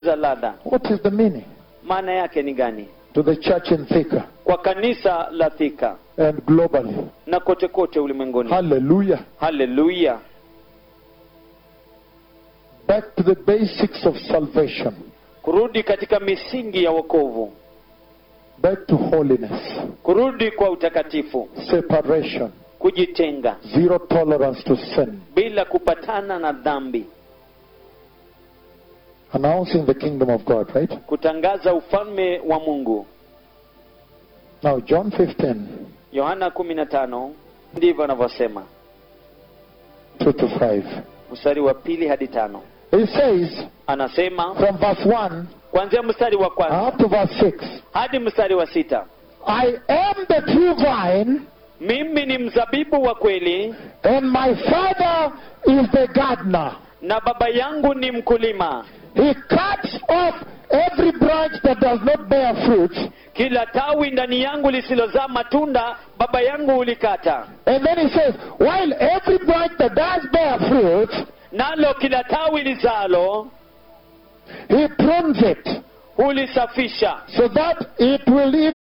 za ladha What is the meaning? maana yake ni gani To the church in Thika kwa kanisa la Thika and globally. na kote kote ulimwenguni Hallelujah. haleluya Back to the basics of salvation. kurudi katika misingi ya wokovu Back to holiness. kurudi kwa utakatifu Separation. kujitenga Zero tolerance to sin. bila kupatana na dhambi Announcing the kingdom of God, right? kutangaza ufalme wa mungu Now, John 15, yohana 15 ndivyo anavyosema 2 to 5. mstari wa pili hadi tano He says, anasema from verse 1 kuanzia mstari wa kwanza up to verse 6, hadi mstari wa sita I am the true vine, mimi ni mzabibu wa kweli and my Father is the gardener. na baba yangu ni mkulima He cuts off every branch that does not bear fruit, kila tawi ndani yangu lisilozaa matunda baba yangu hulikata and then he says, while every branch that does bear fruit, nalo kila tawi lizalo he prunes it hulisafisha so that it will